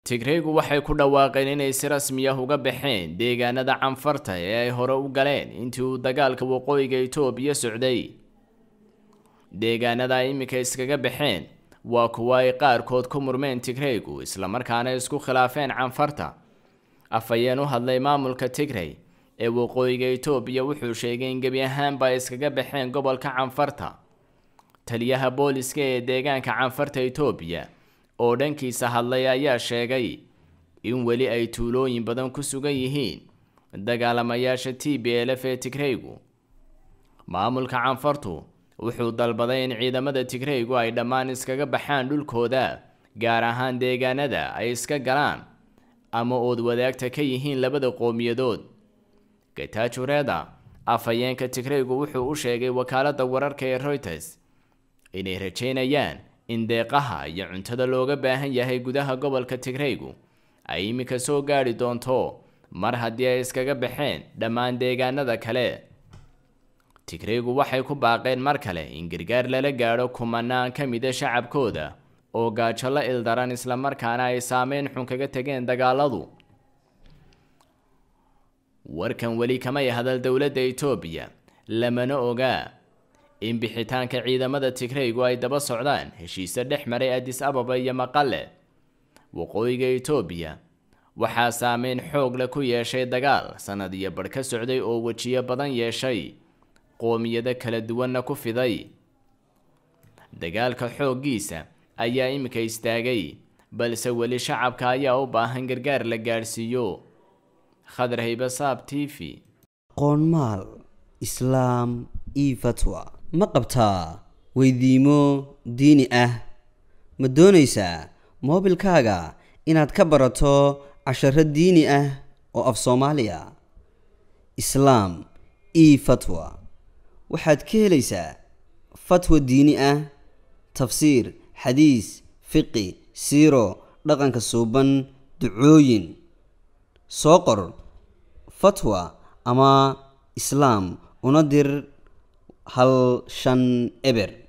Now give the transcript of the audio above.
tigreygu waxay ku dhawaaqeen inay si rasmi ah uga baxeen deegaanada canfarta ee ay hore u galeen intii uu dagaalka waqooyiga itoobiya socday deegaanada ay iminka iskaga baxeen waa kuwa ay qaarkood ku murmeen tigreygu islamarkaana isku khilaafeen canfarta afhayeen u hadlay maamulka tigrey ee waqooyiga itoobiya wuxuu sheegay in gebi ahaanba ay iskaga baxeen gobolka canfarta taliyaha booliska ee deegaanka canfarta itoobiya oo dhankiisa hadlay ayaa sheegay in weli ay tuulooyin badan ku sugan yihiin dagaalamayaasha t b l f ee tigreygu maamulka canfartu wuxuu dalbaday in ciidamada tigreygu ay dhammaan iskaga baxaan dhulkooda gaar ahaan deegaanada ay iska galaan ama ood wadaagta ka yihiin labada qowmiyadood gatajureeda afhayeenka tigreygu wuxuu u sheegay wakaaladda wararka ee reuters inay rajeynayaan in deeqaha iyo cuntada looga baahan yahay gudaha gobolka tigreygu ay iminka soo gaadhi doonto mar haddii ay iskaga baxeen dhammaan deegaanada kale tigreygu waxay ku baaqeen mar kale in gargaar lala gaadho kumanaan ka mida shacabkooda oo gaajo la ildaran islamarkaana ay saameyn xun kaga tegeen dagaaladu warkan weli kamay hadal dowladda itoobiya lamana ogaa in bixitaanka ciidamada tigreygu ay daba socdaan heshiise dhex maray adis ababa iyo maqale waqooyiga itoobiya waxaa saameyn xoog leh ku yeeshay dagaal sanad iyo badh ka socday oo wejiyo badan yeeshay qoomiyado kala duwanna ku fiday dagaalka xooggiisa ayaa iminka istaagay balse weli shacabka ayaa u baahan gargaar la gaadhsiiyo khadar haybasaab t v qoonmaal islaam io fatwa ma qabtaa weydiimo diini ah ma doonaysaa moobilkaaga inaad ka barato casharo diini ah oo af soomaaliya islaam io fatwa waxaad ka helaysaa fatwa diini ah tafsiir xadiis fiqi siiro dhaqanka suuban ducooyin soo qor fatwa ama islaam una dir hal shan eber